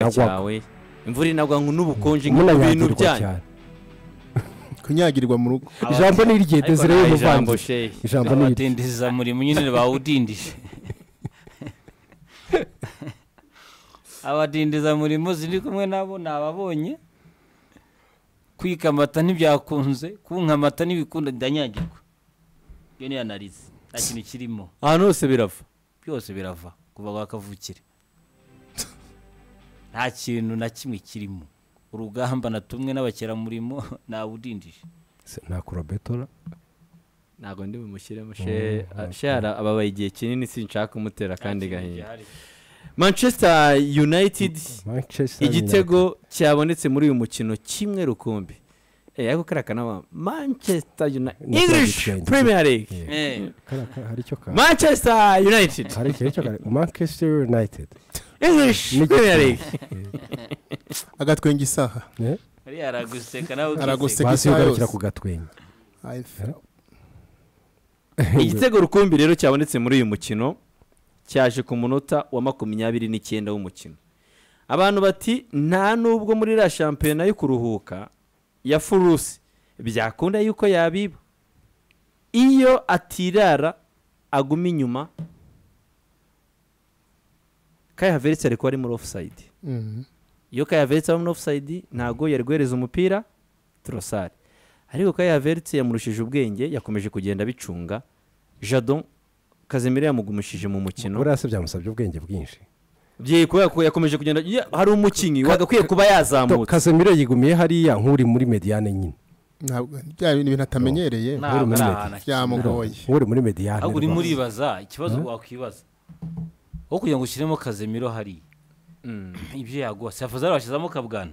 iragwaga cyawe imvura inagwa n'ubukonje ibintu munanyagirwa byanyu cyane kunyagirirwa mu rugo Aba- ijambo ni irye Ariko desire nawe ijambo y'umuvandimwe sheyi ijambo ni irye abatindiriza murimo nyine bawudindije abadindiza murimo ziri kumwe nabo ni ababonye kwika amata ntibyakunze kunka amata ntibikunda ndanyagirwa iyo ni analize nta kintu kirimo ahantu hose birava byose birava kuva kwa kavukire nta kintu na kimwe kirimo urugamba natumwe n'abakeramurimo ntawudindije Se- nta kurobetora ntabwo ndi bumushyiremo sheyi shara ababaye igihe kinini sinshaka umutera kandi gahinda manchester united manchester igitego cyabonetse muri uyu mukino kimwe rukumbi Eh, ariko kariya kanaba manchester united Ni english akabitwenge. premier league Yeah. Eh, Kariya ka- hari icyo ka manchester united hari igihe cyo kare manchester united english premier league agatwenga isaha Eh, hariya araguseka nawe Araguseka. ukiseka basi Seka isaha ugarukira yose. ku gatwenge Ay, igitego rukumbi rero cyabonetse muri uyu mukino cyaje ku munota wa makumyabiri n'icyenda w'umukino abantu bati nta nubwo muri iriya shampiyona yo kuruhuka ya furusi byakunda yuko yabiba iyo atirara aguma inyuma kayi haveritse ariko ari muri ofusayidi Mhm. iyo kayaveritse aba muri ofusayidi ntabwo yari guhereza umupira torosari ariko kayaveritse yamurushije ubwenge yakomeje kugenda abicunga jadon kazimiro yamugumishije mu mukino buriya se byamusabye ubwenge bwinshi byeye kubera ko yakomeje kugenda ya, hari umukinnyi wagakwiye kuba To- yazamutse Casemiro yigumiye hariya nk'uri muri mediyane nyine ntabwo bya bintu ibintu atamenyereye ntabwo ari ahantu akiri byamugoye nk'uri muri mediyane ahubwo urimo rwose. uribaza ikibazo wakwibaza aho kugira ngo ushyiremo kazemiro hariya Mm. ibyo yaguha safuzari washyizamo kabwana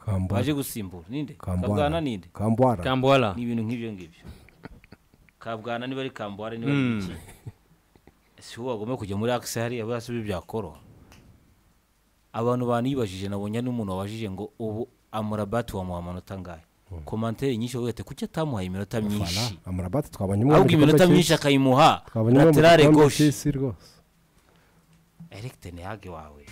Kambwara. waje gusimbura ninde Kambwara. kabwana ninde Kambwara. kambwala ni ibintu nk'ibyo ngibyo kabwana niba ari kambwara niba ari Mm. iki si wowe wagomba kujya muri akisi hariya buriya si byo byakoroha abantu banibajije nabonye n'umuntu wabajije ngo ubu amurabati wamuha amanota angahe komantere nyinshi bavuga ati kuki atamuhaye iminota Voilà. myinshi Amrabat twabonye umwe mu ahubwo gikombe iminota myinshi cy'isi. akayimuha Twabonye umwe mu laterale gikombe gauche cy'isi rwose eric tenehage wawe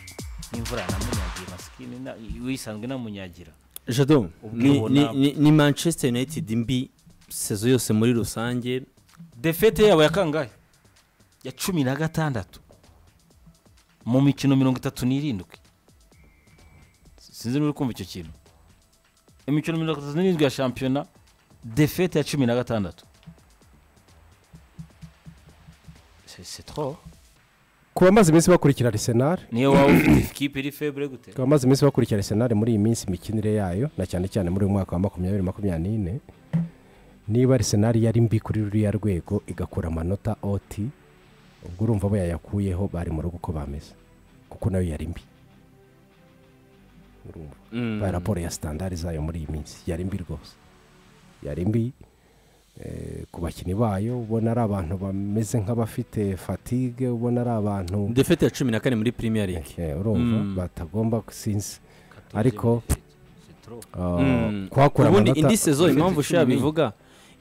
n'imvura yanamunyagiye masikini na- wisanzwe inamunyagira jadon ni, Ubwibone. ni, ni, ni manchester united mbi sezo yose muri rusange defete yabo ya kangahe ya cumi na gatandatu mu mikino mirongo itatu n'irindwi sinzi n'uri kumva icyo kintu imikino mirongo itatu n'irindwi ya shampiyona defete ya cumi na gatandatu C'est- c'est trop ku bamaze iminsi bakurikira arisenal niyo waba ufite ikipe iri febure gute ku bamaze iminsi bakurikira arisenal muri iyi minsi imikinire yayo na cyane cyane muri uyu mwaka wa makumyabiri makumyabiri n'ine niba arisenal yari mbi kuri ruriya rwego igakura amanota oti ubwo urumva bo yayakuyeho bari mu rugo uko bameze kuko nayo yari mbi urumva Mm. ba raporo ya sitandari zayo muri iyi minsi yari mbi rwose yari mbi eh, ku bakinnyi bayo ubona ari abantu bameze nk'abafite fatigue ubona ari abantu defete ya cumi na kane muri premier league Eh, urumva Mm. batagomba sinzi ariko C'est trop uh, Mm. kuhakura ubundi amanota- indi sezo impamvu Defete cumi ushaka n'enye. bivuga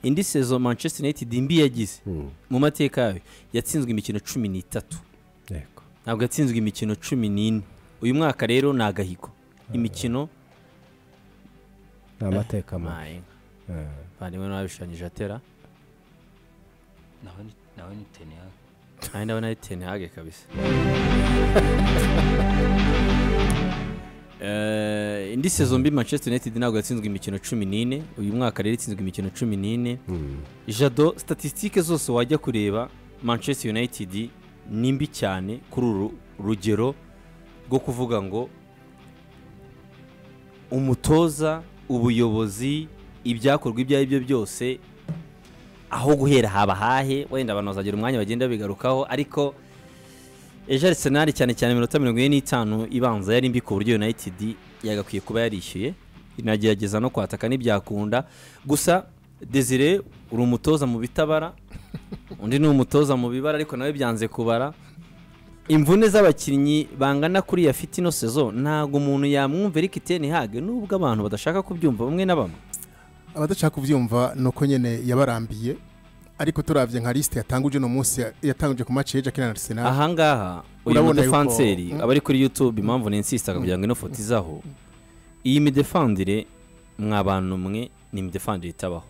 indi sezo manchester united mbi yagize Mm, mu mateka yayo yatsinzwe imikino cumi n'itatu yego. ntabwo yatsinzwe imikino cumi n'ine uyu mwaka rero ni agahigo imikino ni amateka mabi maye Eh, bandimwe n'ababishushanyije atera nawe ni- nawe ni tenehage kandi ndabona ari tenehage kabisa Eh, indi sezo mbi manchester united ntabwo yatsinzwe imikino cumi n'ine uyu mwaka rero itsinzwe imikino cumi n'ine mm. jado statisitike zose wajya kureba manchester united ni mbi cyane kuri uru rugero rwo kuvuga ngo umutoza ubuyobozi ibyakorwa ibyo ari byo byose aho guhera haba hahe wenda abantu bazagira umwanya bagenda bigarukaho ariko ejo arisenali cyane cyane iminota mirongo ine n'itanu ibanza yari mbi ku buryo united yagakwiye kuba yarishyuye inagerageza no kwataka ntibyakunda gusa desire uri umutoza mu bitabara undi ni umutoza mu bibara ariko nawe byanze kubara imvune z'abakinnyi bangana kuri ya fitino sezo ntabwo umuntu yamwumva Eric Ten Hag nubwo abantu badashaka kubyumva bamwe na bamwe abadashaka kubyumva ni uko nyine yabarambiye ariko turabye nka lisite yatanguje uno munsi yatanguje ku match ya na Arsenal ahangaha uyu Urabona yuko- mudefanseri Mm. aba ari kuri yutube impamvu nensisitaga kugira ngo ino foto izaho iyi midefandire mwa bantu mwe ni imidefandire itabaho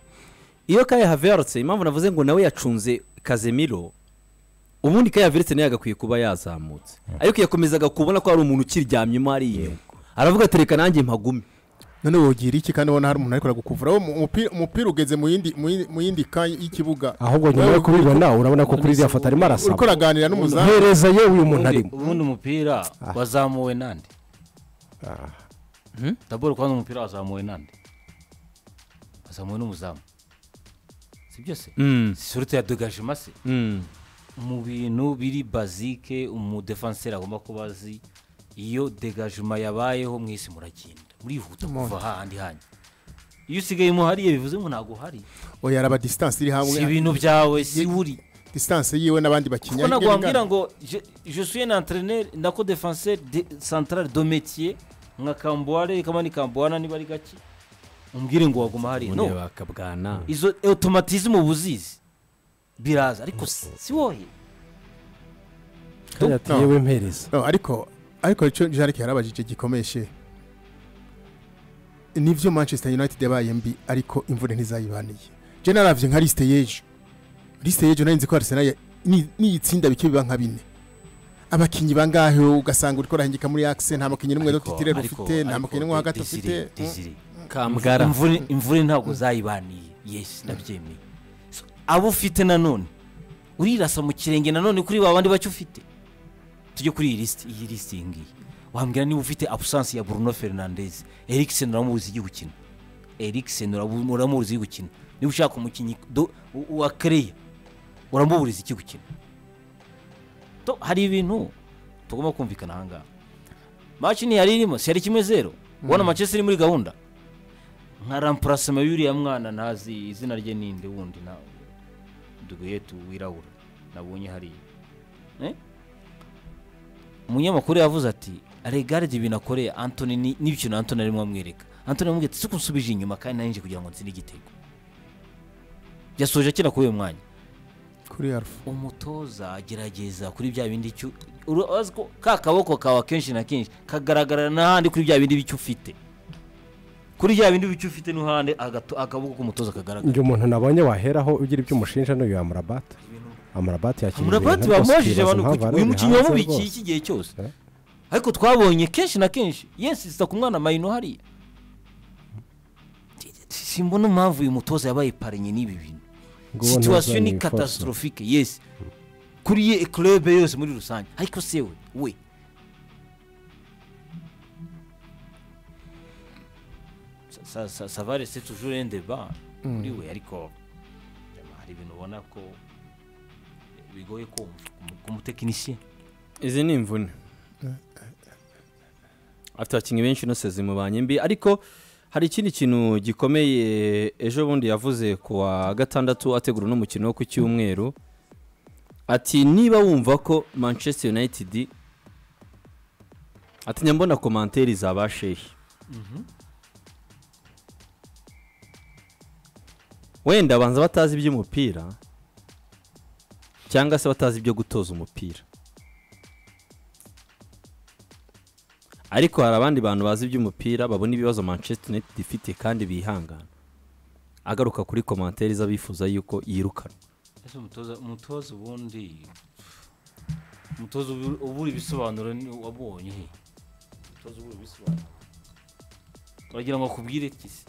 iyo kaye haverutse impamvu navuze ngo nawe yacunze kazemiro ubundi kaye haverutse nayo yagakwiye kuba yazamutse ariko yakomezaga kubona ko hari umuntu ukiryamyemo hariya aravuga ati reka nanjye mpagume none wogira iki kandi ubona hari umuntu ariko aragukuvura wowe mu- umupira- umupira ugeze mu yindi mu yindi- mu yindi ka y'ikibuga ahubwo nyuma yo kubibona urabona ko kuri iriya foto arimo uriko arasaba uraganira n'umuzamu hereza ye uyu muntu arimo ubundi umupira wazamuwe nande Hmm? daboro kubona umupira wazamuwe nande wazamuwe n'umuzamu si byose Mm, surute ya dogajima se mm. mu bintu biri bazike umudefanseri agomba kuba azi iyo degajima yabayeho mwese muragenda murihuta kuva hahandi hanyu iyo usigayemo hariya bivuze ngo ntabwo hari oya araba distance iri hamwe si ibintu byawe si Ye- uri distance yiwe n'abandi bakinnyi kuko ntabwo ingana. wambwira ngo je- je suis un entraîneur nako défenseur de central de métier nka kambuware kama ni kambuwana niba ari gake umbwire ngo waguma hariya no Ubundi bakabwana izo automatisme uba uzizi biraza ariko si si wowe kandi ati yewe mpereza No, ariko ariko icyo jarike yarabajije gikomeshe nivyo manchester united yabaye mbi ariko imvune ntizayibaniye je naravye nka liste y'ejo liste y'ejo nari nzi ko arsenal ya- ni- niyitsinda bike biba nka bine abakinyi bangahe ugasanga uriko urahengeka muri axe nta mukinyi n'umwe Ariko- dutitire ariko- ufite nta ariko mukinyi n'umwe hagati Desire- ufite Desire. kambwara Imvune- imvune ntabwo zayibaniye yes ndabyemeye So, abo ufite nanone urirasa mu kirenge nanone kuri ba bandi bacyo ufite tujye kuri iyi lisiti iyi lisiti iyi ngiyi wambwira niba ufite abusansi ya bruno fernandez eriksen uramubuza igihe gukina eriksen urabu- uramubuza igihe gukina niba ushaka umukinnyi do- u- wa kereya uramuburiza iki gukina To, hari ibintu tugomba kumvikana ahangaha maci ntiyari irimo si yari kimwe zero ubona manchester iri muri gahunda nka rampurasima y'uriya mwana ntazi izina rye ninde wundi na duguyetu wirabura nabonye hariya Eh? umunyamakuru yavuze ati aregaride ibintu akoreye antoni ni- n'ikintu antoni arimo amwereka antoni yamubwiye ati suko nsubije inyuma kandi narinje kugira ngo nsinde igitego yasoje akina kuri uyu mwanya kuri alpha umutoza agerageza kuri bya bindi icyo urazi ko ka kaboko kawe akenshi na kenshi kagaragarara n'ahandi kuri bya bindi bicyo ufite kuri bya bindi bicyo ufite n'ahandi agato- akaboko k'umutoza kagaragara njye umuntu nabonye waheraho ugira ibyo umushinja n'uyu amurabata amurabata yakina amurabati bamubajije abantu ku- uyu mukinnyi wamubikiye iki gihe cyose Eh. ariko twabonye kenshi na kenshi yensisita ku mwana mayino hariya simbona impamvu uyu mutoza yabaye parenye n'ibi bintu situwasiyo ni katasitorophike yesi kuri ye club yose muri rusange ariko se we we Sa- sa- sa- savare se tujure ndeba kuri we ariko yama, hari ibintu ubona ko bigoye kumva ku- ku mutekinisiye izi ni imvune afite abakinnyi benshi ino sezi mubanye mbi ariko hari ikindi kintu gikomeye ejo bundi yavuze ku wa gatandatu ategura n'umukino wo ku cyumweru ati niba wumva ko manchester united atinya mbona komanteri zaba shehe wenda banza batazi iby'umupira cyangwa se batazi ibyo gutoza umupira ariko hari abandi bantu bazi iby'umupira babona ibibazo manchester united ifite kandi bihangana agaruka kuri komanteri z'abifuza yuko yirukanwa ese umutoza umutoza ubundi umutoza ubu- ubura ibisobanuro ni- wabonye he umutoza ubura ibisobanuro uragira ngo akubwire iki se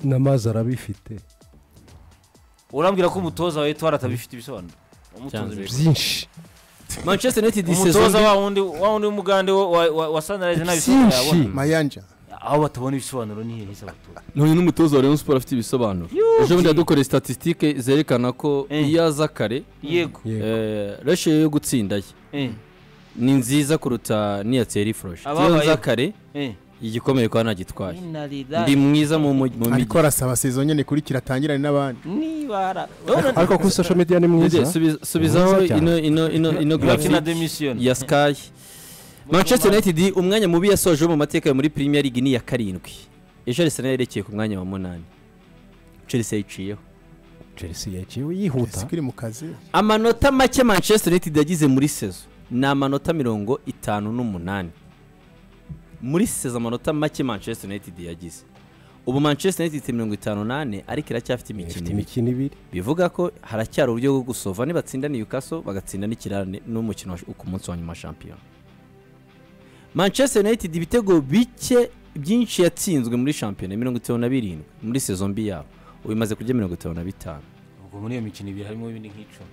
n'amazi arabifite urambwira ko umutoza wawe twari atabifite ibisobanuro Wamutunze Byanze. byinshi manchester united iyi umutoza sezon wa wundi wa wundi w'umugande wa- wa wa- wa sanirayizi nta bisobanuro Byinshi. yabona mayanja aho batabona ibisobanuro ni hehe se abatoza ntuye n'umutoza wa rayon sport afite ibisobanuro ejo bundi yadukoreye statisitike zerekana ko Eh. iyo aza kare yego Yego. eh, ratio yo gutsinda ye eh ni nziza kuruta n'iya thierry frosh iyo Ababayeho. aza kare eh igikomeye kuba ntagitwaye ndi inarida mwiza mu mu- mu ariko mijyi arasaba sezo nyene ikurikira atangirane n'abandi nibara ariko kuri social media ni mwiza Ndege, subiza- subizaho Mwiza cyane. ino ino ino ino bakina graphic. demisiyoni ya Sky Manchester United umwanya mubi yasoje mu mateka yo muri Premier League ni ya karindwi ejo Arsenal yerekeye ku mwanya wa munani Chelsea yayicayeho chelsea yaciwe yihuta sikiri mu kazi amanota make manchester united yagize muri sezo ni amanota mirongo itanu n'umunani muri sezo amanota make manchester united yagize ubu manchester united ifite mirongo itanu n'ane ariko iracyafite imikino ifite ibiri imikino ibiri bivuga ko haracyari uburyo bwo gusova nibatsinda newcastle bagatsinda n'ikirane n'umukino wa- ku munsi wa nyuma wa shampiyona manchester united ibitego bike byinshi yatsinzwe muri shampiyona mirongo itanu na birindwi muri sezo mbi yabo ubu imaze kurya mirongo itanu na bitanu ubwo muri iyo mikino ibiri harimo ibindi nk'icumi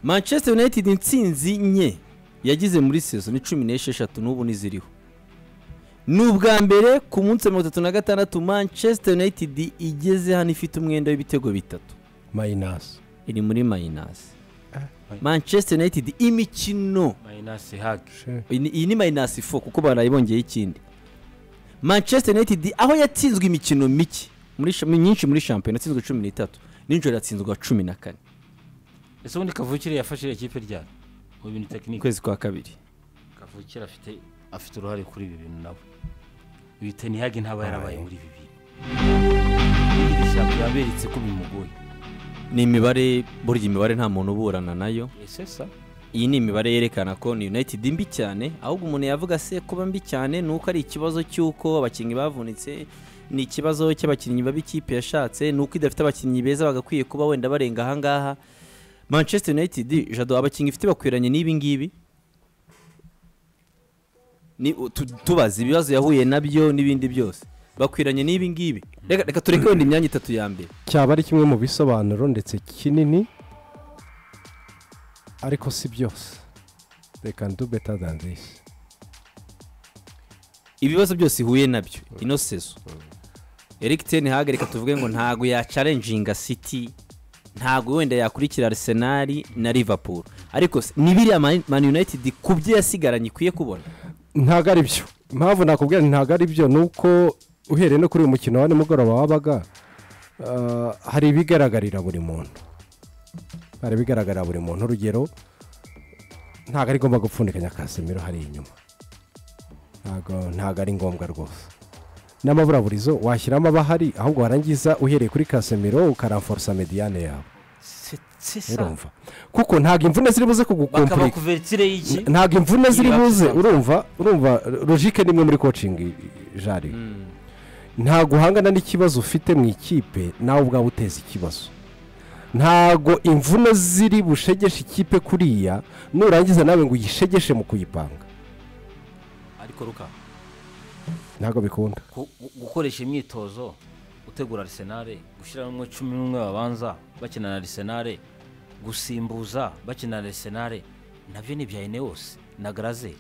manchester united intsinzi nke yagize muri sezo ni cumi n'esheshatu n'ubu n'iziriho ni ubwa mbere ku munsi wa mirongo itatu na gatandatu manchester united igeze hano ifite umwenda w'ibitego bitatu mayinasi iri muri mayinasi manchester united imikino mayinasi hagi iyi ni- iyi ni mayinasi fo kuko barayibongeyeho ikindi manchester united aho yatsinzwe imikino mike muri sha- myinshi muri shampiyona yatsinzwe cumi n'itatu nijoro yatsinzwe cumi na kane ese ubundi kavukire yafashe iriya kipe ryari mu bintu tekinike ukwezi kwa kabiri kavukire afite afite uruhare kuri ibi bintu nawe uyu tenihagi ntaba yarabaye muri ibi bintu iri shyamba yaberetse ko bimugoye ni imibare burya imibare nta muntu uburana nayo ese sa iyi ni imibare yerekana ko ni united mbi cyane ahubwo umuntu yavuga se kuba mbi cyane ni uko ari ikibazo cy'uko abakinnyi bavunitse ni ikibazo cy'abakinnyi babi ikipe yashatse ni uko idafite abakinnyi beza bagakwiye kuba wenda barenga ahangaha manchester united jado abakinnyi ifite bakwiranye n'ibi ngibi ni tu- tubaza ibibazo yahuye nabyo n'ibindi byose bakwiranye n'ibi ngibi reka reka tureke wenda imyanya itatu ya mbere cyaba ari kimwe mu bisobanuro ndetse kinini ariko si byose they can do better than this ibibazo byose ihuye nabyo ino sezo eric ten hag reka tuvuge ngo ntabwo yacarenjinga city ntabwo wenda yakurikira arsenal na liverpool ariko se- ni biriya Man- man united ku byo yasigaranye ikwiye kubona ntabwo ari byo impamvu nakubwira nti ntabwo ari byo ni uko uhereye no kuri uyu mukino wa nimugoroba wabaga ah, hari ibigaragarira buri muntu hari ibigaragarira buri muntu urugero ntabwo ari ngombwa gupfundikanya kasemiro hariya inyuma ntabwo ntabwo ari ngombwa rwose n'amaburaburizo washyiramo abahari ahubwo warangiza uhereye kuri kasemiro ukaramforosa mediyane yawe se sa urumva kuko ntabwo imvune ziri buze bakaba kugukompurika kuvertire y'iki N- ntabwo imvune ziri Iriya buze kizaba. urumva urumva logike ni imwe muri kocingi jari ntabwo uhangana n'ikibazo ufite mu ikipe nawe ubwawe uteza ikibazo ntabwo imvune ziri bushegeshe ikipe kuriya nurangiza nawe ngo uyishegeshe mu kuyipanga ariko ruka ntabwo bikunda ku- gu- gukoresha imyitozo gutegura arisenare gushyiramo cumi n'umwe babanza bakina na arisenare gusimbuza bakina na arisenare nabyo ni ibya enewose na garazeri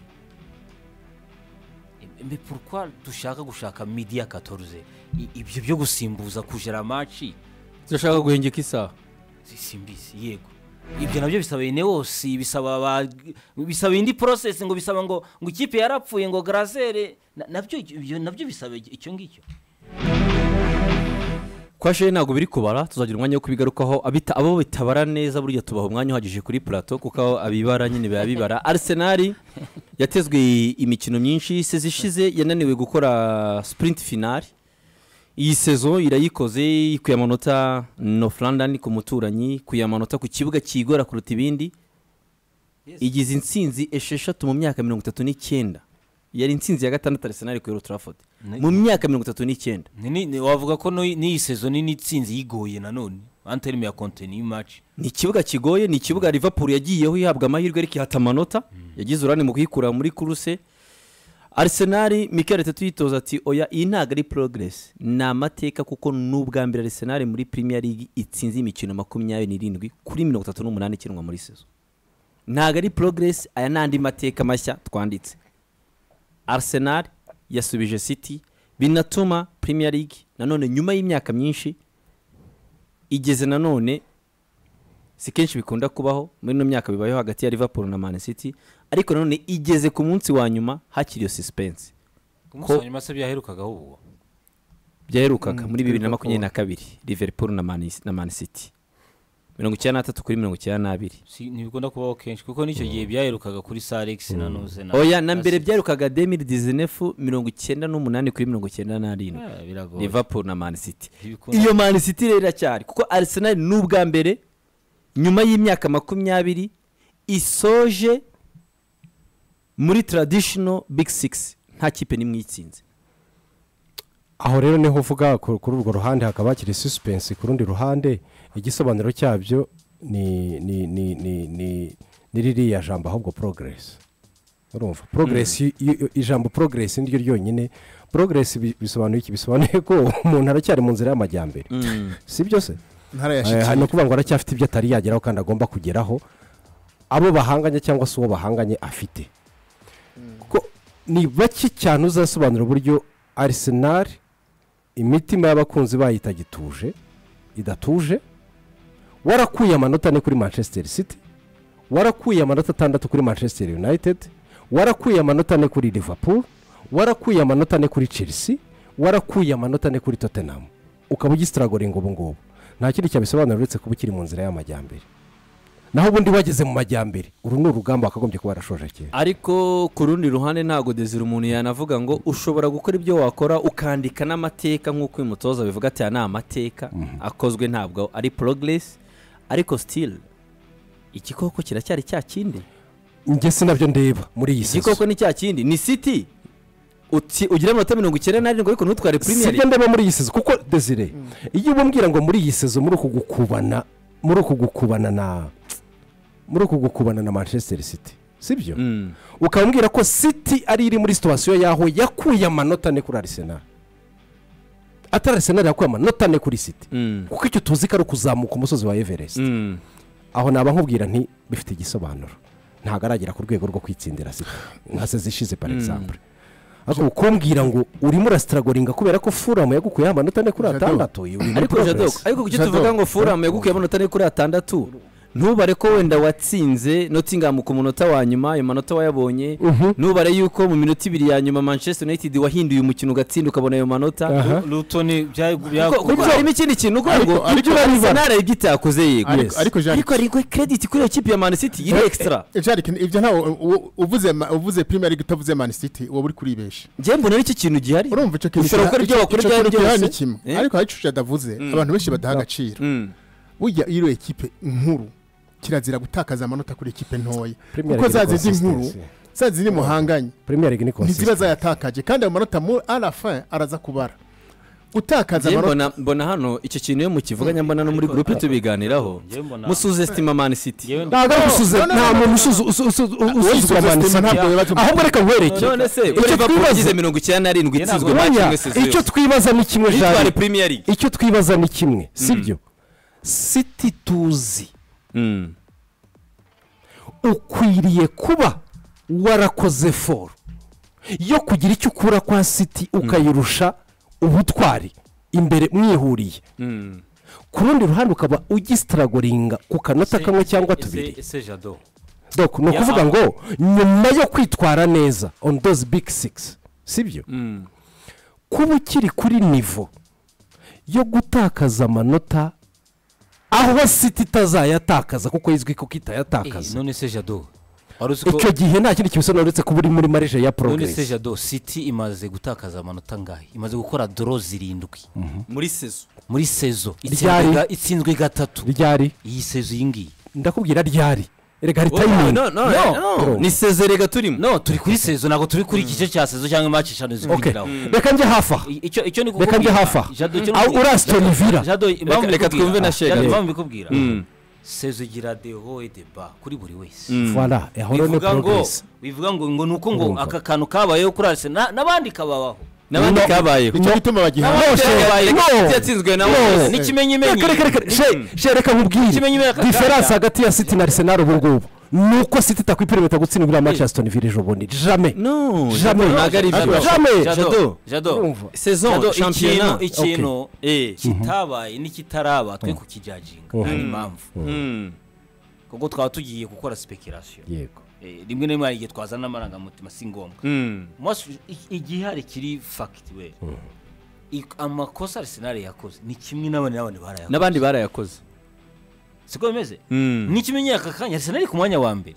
mbe pourquoi dushaka gushaka midi ya 14 I- ibyo byo gusimbuza kujera maci turashaka guhengeka isaha simbizi yego ibyo nabyo bisaba enewose bisaba ba- bisaba indi porosesi ngo bisaba ngo ngo ikipe yarapfuye ngo garazere Na- nabyo ibyo nabyo bisaba icyo ngicyo kwa sheri ntabwo biri kubara tuzagira umwanya wo kubigarukaho abita abo bitabara neza burya tubaha umwanya uhagije kuri plateau kuko aho abibara nyine biba bibara arsenal yatezwe imikino myinshi sezi ishize yananiwe gukora sprint final iyi sezo irayikoze ikuye amanota northlandani ku muturanyi ikuye amanota ku kibuga kiyigora kuruta ibindi igize intsinzi esheshatu mu myaka mirongo itatu n'icyenda yari intsinzi ya gatandatu arsenal ku Old Trafford mu myaka mirongo itatu n'icyenda Ni- ni- ni- wavuga ko n'iyi- n'iyi sezo ni n'itsinzi yigoye nanone anterime ya konteni y'imaci ni ikibuga kigoye ni ikibuga liverpool yagiyeho ihabwa amahirwe ariko ihata amanota yagize urane mu kuyikura muri kuruse arsenal mikel tatu yitoza ati oya iyi ntabwo ari progress ni amateka kuko n'ubwa mbere arsenal muri premier league itsinze imikino makumyabiri n'irindwi kuri mirongo itatu n'umunani ikinwa muri sezo ntabwo ari progress aya ni andi mateka mashya twanditse arsenal yasubije city binatuma premier league nanone nyuma y'imyaka myinshi igeze nanone si kenshi bikunda kubaho muri ino myaka bibayeho hagati ya liverpool na man city ariko nanone igeze ku munsi wa nyuma hakiri iyo suspense ku munsi wa nyuma se byaherukagaho ubwo byaherukaga muri bibiri na Liverpool. makumyabiri na kabiri liverpool na man, na man city mirongo icyenda n'atatu kuri mirongo icyenda n'abiri si ntibikunda kubaho kenshi kuko n'icyo gihe byaherukaga kuri sarex na nuze na oya na mbere Sita. byarukaga demiri dizinefu mirongo icyenda n'umunani kuri mirongo icyenda n'arindwi Ah, biragoye liverpool na man city Ntibikunda- iyo man city rero iracyari kuko arsenal ni ubwa mbere nyuma y'imyaka makumyabiri isoje muri traditional big six nta kipe n'imwe uyitsinze aho rero niho uvuga ku- kuri urwo ruhande hakaba hakiri suspense ku rundi ruhande igisobanuro cyabyo ni ni ni ni ni ni ririya jambo ahubwo progress urumva progress iyo- iyo- ijambo progress niryo ryonyine progress bi- bisobanuye iki bisobanuye ko umuntu aracyari mu nzira y'amajyambere si byo se ntara ya Eh, ni shitingi ukuvuga ngo aracyafite ibyo atari yageraho kandi agomba kugeraho abo bahanganye cyangwa se uwo bahanganye afite kuko ni bake cyane uzasobanura uburyo arisenal imitima y'abakunzi bayo itagituje idatuje warakuye amanota ane kuri manchester city warakuye amanota atandatu kuri manchester united warakuye amanota ane kuri liverpool warakuye amanota ane kuri chelsea warakuye amanota ane kuri tottenham ukaba ugisitaragoringa ubu ngubu nta kindi cyabisobanura uretse kuba ukiri mu nzira y'amajyambere naho ubundi wageze mu majyambere uru ni urugamba wakagombye kuba warashoje kera ariko ku rundi ruhande ntabwo dezira umuntu yanavuga ngo ushobora gukora ibyo wakora ukandika n'amateka nk'uko uyu mutoza bivuga ati aya ni amateka akozwe ntabwo ari progress ariko still igikoko kiracyari cya kindi njye sinabyo ndeba muri iyi saison igikoko ni cya kindi ni city uti- ugira amanota mirongo icyenda n'arindwi ariko ntutware premier sibyo ndeba muri iyi sezo kuko desire iyo ubambwira ngo muri iyi sezo muri uku gukubana muri uku gukubana na muri uku gukubana na manchester city sibyo Mm. ukambwira ko city ari iri muri situwasiyo yaho yakuye amanota ane kuri arisenal atari arisenal yakuye amanota ane kuri city Mm. kuko icyo tuzi ko ari ukuzamuka umusozi wa everest Mm. aho naba nkubwira nti bifite igisobanuro ntabwo aragera ku rwego rwo kwitsindira sida nka se zishize par exemple ariko kumbwira ngo urimo urasitaragoringa kubera ko furamu yagukuyeho amanota ane kuri Jado. atandatu uyu uri muri ariko jadok progress. ariko kuki Jadok. tuvuga ngo furamu yagukuye amanota ane kuri atandatu ntubare ko wenda watsinze notingamu ku munota wa nyuma ayo manota wayabonye Mhm. ntubare yuko mu minota ibiri ya nyuma manchester united wahinduye umukino ugatsinda ukabona ayo manota Aha. lutoni Kuko- kuko harimo ikindi kintu uvuga ngo Ariko- ariko- arsenal igiti yakoze yego Ariko- ariko Jean- ariko ariko credit kuri iyo kipe ya man city iri extra ibyo ntawe uvuze ma- uvuze premier league utavuze man city uba uri kuribesha njye mbona ari cyo kintu gihari urumva icyo kintu Ushobora gukora ibyo icyo- wakora icyo ibyo ari kintu gihari byose. ni kimwe Eh? ariko hari icyo adavuze abantu benshi badaha agaciro Mm. burya iyo iriyo ekipe nkuru kirazira gutakaza amanota kuri ekipe ntoya Premier kuko League za ni zindi nkuru consistency. za zindi muhanganye premier league ni ntiziba consistent zayatakaje kandi ayo manota mu arafa araza kubara gutakaza Njye amanota mbona mbona hano icyo kintu iyo mukivuganya mbona no muri gurupe tubiganiraho Njye mbona- musuzesitima man city Yewe ntabwo ari No, gusuze no, no, nta no, no, muntu no. usuzu- usu- usu- usuzugura usuzugura Man City City. ntabwo biba- ahubwo reka nkwereke none se Icyo kuri liverpool twibaza- yagize mirongo icyenda n'arindwi itsinzwe match Oya, imwe se icyo zose twibaza ni kimwe nitware Jean. premier league icyo twibaza ni kimwe sibyo city tuzi Mm. ukwiriye kuba warakoze foro yo kugira icyo ukura kwa siti ukayirusha ubutwari imbere mwihuriye Mm. ku rundi ruhande ukaba ugisitaragoringa ku kanota kamwe cyangwa tubiri ese jado Dok, ni ukuvuga ngo nyuma yo kwitwara neza on those big six sibyo Mm. kuba ukiri kuri nivo yo gutakaza amanota aho siti itazayatakaza kuko izwi ko itayatakaza none se jado wari uzi icyo ko gihe nta kindi kibisobanura uretse kuba uri muri marije ya none se progress jado city imaze gutakaza amanota angahe imaze gukora doro zirindwi muri sezo muri sezo Ryari? itsinzwe ga- itsinzwe gatatu ryari iyi sezo iyi ngiyi ndakubwira ryari erega hari no tayimingi no no ni sezo rega turimo no turi kuri sezo ntabwo turi kuri igice cya sezo cyangwa imaki eshanu ziri kwigiraho reka njye hafi aha I- icyo icyo ni reka njye hafi aha Aho uri asitoni vira jado impamvu reka mbikubwira- twumve na Shega. Jado, impamvu mbikubwira Mm. sezo igira dehoye deba kuri buri wese Mm. vara ahora ni bivuga ngo progress bivuga ngo ngo ni uko ngo Urumva. aka kantu kabayeho kuri arse na- n'abandi kababaho n'abandi No. kabayeho nicyo gituma bagiha No, N'abandi she- kabaye, no. City yatsinzwe na No. Wolves. ni ikimenyimenyi reka reka reka she she reka Ikimenyimenyi nkubwire aka kanya. diferanse hagati ya siti na arisenal ubu ngubu ni uko siti itakwipiremeta gutsindwa iriya match ya asitoni vira ejo bundi jame no jame ntabwo ari Jado. byo jame jado jado Urumva. saison Jado, ikintu shampiyona ikintu Eh. kitabaye n'ikitaraba twe kukijajinga Mhm. nta impamvu Mm. kuko twaba tugiye gukora speculation yego Eh, rimwe na rimwe hari igihe twazana amarangamutima si ngombwa Mm. Mwasu- i- igihari kiri fakiti we amakosa arisenali yakoze ni kimwe n'abandi n'abandi barayakoze n'abandi barayakoze siko bimeze Mm. n'ikimenyeye aka kanya arsenal iri ku mwanya wa mbere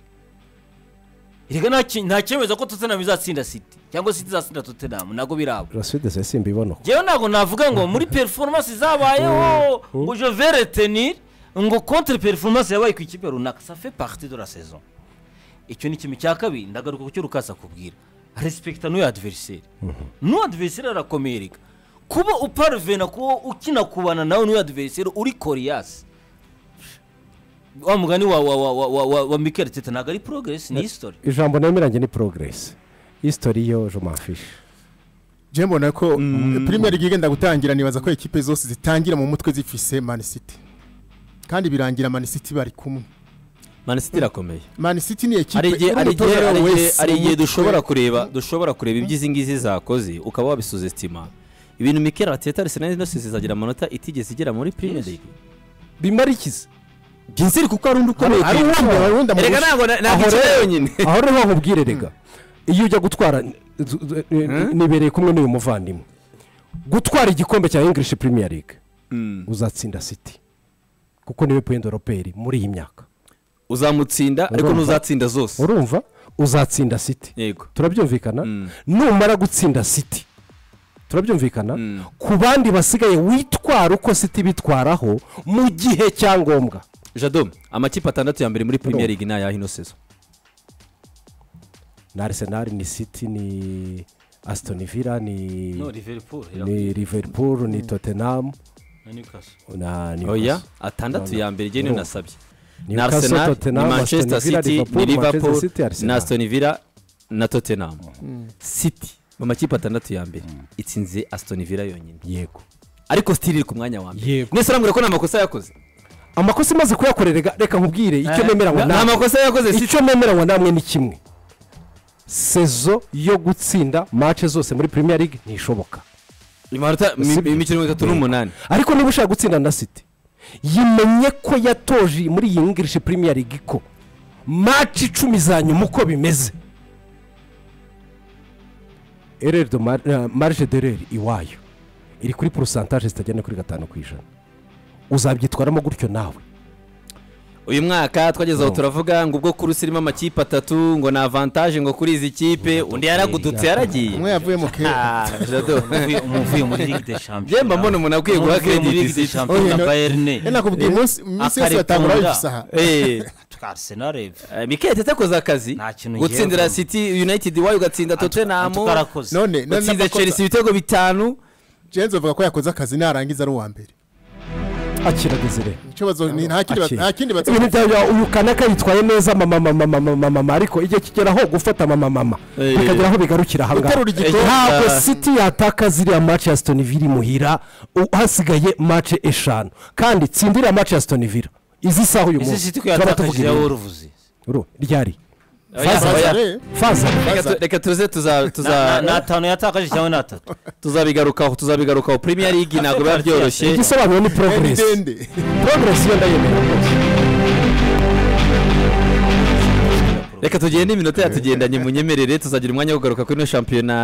erega nta ki- nta cyemeza ko tottenham izatsinda city cyangwa city izatsinda tottenham ntabwo biraba roside se simbibona uko njyewe ntabwo navuga ngo muri performance zabayeho ngo je vais retenir ngo contre performance yabaye ku ikipe runaka ça fait partie de la saison icyo ni ikintu cya kabiri ndagaruka ku cyo rukaza kubwira respecta n'uwo adversaire n'uwo adversaire arakomereka kuba uparvena kuba ukina kubana nawe n'uwo adversaire uri koriyasi wa mugani wa wa wa wa wa wa wa mikel teta ntabwo ari progress ni history ijambo nemeranye ni progress history yo jomafishe njyewe mbona ko premier league igenda gutangira nibaza ko ekipe zose zitangira mu mutwe zifise man city kandi birangira man city bari kumwe Man City irakomeye man city ni ekipe hari igihe iri hari umutoza igihe hari wayo igihe wese hari mu igihe mutwe. dushobora kureba dushobora kureba ibyo izi ngizi zakoze ukaba wabisuzestima ibintu Mikel Arteta Arsenal ino season izagira amanota itigeze igera muri Premier Yes. League bimara ikizi Ginziri kuko ari undi ukomeye hari ku uwundi isi. hari uwundi Erega amurusha. ntabwo na- ntabwo Aho ikiri rero- yonyine aho rero hahubwire rega iyo ujya gutwara zu- zu- ni- nibereye kumwe n'uyu muvandimwe gutwara igikombe cya english premier league uzatsinda city kuko niwe point europeri muri iyi myaka uzamutsinda ariko Urumva? ntuzatsinda zose urumva uzatsinda city yego turabyumvikana numara gutsinda city turabyumvikana Mm. ku bandi basigaye witwara uko city bitwaraho mu gihe cya ngombwa jado amakipe atandatu ya mbere muri Premier League ni ayahe ino season ni arsenal ni city ni aston villa ni no liverpool ni liverpool ni tottenham na newcastle na oya newcastle atandatu No, no. ya mbere njyewe niyo nasabye ni Newcastle, Arsenal ni Tottenham, Manchester Aston Villa, City ni Liverpool, Liverpool Manchester City, Arsenal. na Aston Villa na Tottenham City mu makipe atandatu ya mbere itsinze Aston Villa yonyine yego ariko still iri ku mwanya wa mbere Yego. mwese urambwira ko nta makosa yakoze amakosa imaze kuyakorera rega- reka nkubwire icyo Eh, nemeranywa nta namwe makosa yakoze City icyo nemeranywa namwe ni kimwe sezo yo gutsinda mace zose muri premier league ntishoboka imanota Sibyo. imikino mirongo itatu n'umunani ariko niba ushaka gutsinda na city yimenye ko yatoje muri iyi english premier league ko maci icumi za nyuma uko bimeze ereri do mar- eh, marge dereri iwayo iri kuri porosantaje zitagenda kuri gatanu ku ijana uzabyitwaramo gutyo nawe uyu mwaka twageze aho Mm. turavuga ngo ubwo kurusi irimo amakipe atatu ngo ni avantage ngo kuri izi kipe undi yaragudutse umwe yaragiye yavuye mu kera Ah, Jado. Umuvuye- umuvuye muri ligue des champions Njye mba mbona umuntu akwiye guha Umuvuye muri credit Ligue des City. champions Oh, na yeah, no. Bayern. Eh, nakubwiye umunsi iminsi yose batangura Akarikunda. bifise aha Eh, Arsenal eh, eh, Mikel Tete akoze akazi Nta kintu gutsindira yevamo. City United iwayo ugatsinda Tottenham tukarakoze none none utsinze n'amakosa- Chelsea ibitego bitanu Jens avuga ko yakoze akazi narangiza ari uwa mbere akira desire icyo bazo ni nta kindi ba- Akira. nta kindi ibintu batsinda byawe uyu kanaka yitwaye neza mama mama mama mama mama ariko igihe kigeraho gufata mama mama Eh. bikagera aho bigarukira aha ngaha Guterura igikombe. ntabwo Eh. city yataka ziriya mace ya stone villa imuhira u- hasigaye mace eshanu kandi tsindira mace ya stone villa izi saha uyu izi munsi siti ko turaba yatakaje tuvuga ya ibintu. woruvuzi Uru, ryari Oya, Faza. oya. Bazare, faza Reka tu- reka tuze tuza- tuza- ni atanu yatakaje cyangwa ni atatu tuzabigarukaho tuzabigarukaho premier league ntabwo biba byoroshye igisobanuro ni eh, ni progress dende progress yo ndayemera reka tugende iminota yatugendanye munyemerere tuzagira umwanya wo kugaruka kuri ino shampiyona